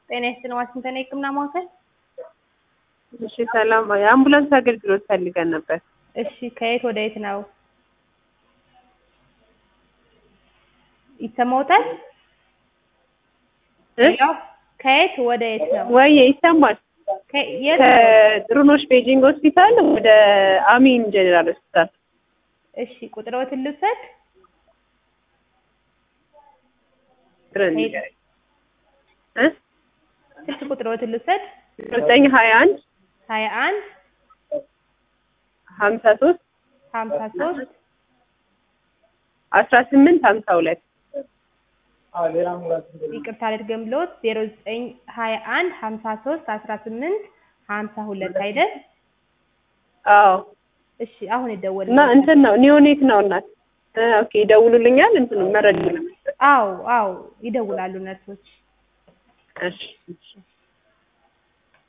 ጤና ይስጥልን ዋሽንግተን የህክምና ማዕከል። እሺ ሰላም፣ የአምቡላንስ አገልግሎት ፈልገን ነበር። እሺ ከየት ወደ የት ነው? ይሰማዎታል? እ? ያው ከየት ወደ የት ነው? ወይ ይሰማል። ከ- የት? ከጥሩኖሽ ቤጂንግ ሆስፒታል ወደ አሚን ጀኔራል ሆስፒታል። እሺ ቁጥሮትን ልውሰድ። ጥረን ሄድ። እ ስልክ ቁጥሮትን ልውሰድ። ዘጠኝ ሀያ አንድ ሀያ አንድ ሀምሳ ሶስት ሀምሳ ሶስት አስራ ስምንት ሀምሳ ሁለት ይቅርታ ልድገምልዎት ዜሮ ዘጠኝ ሀያ አንድ ሀምሳ ሶስት አስራ ስምንት ሀምሳ ሁለት አይደል? አዎ እሺ አሁን ይደወል እና እንትን ነው ኒዮኔት ነው እናት እ ኦኬ ይደውሉልኛል እንትን መረጃ ለመስጠት አዎ አዎ ይደውላሉ ነርሶች። እሺ እሺ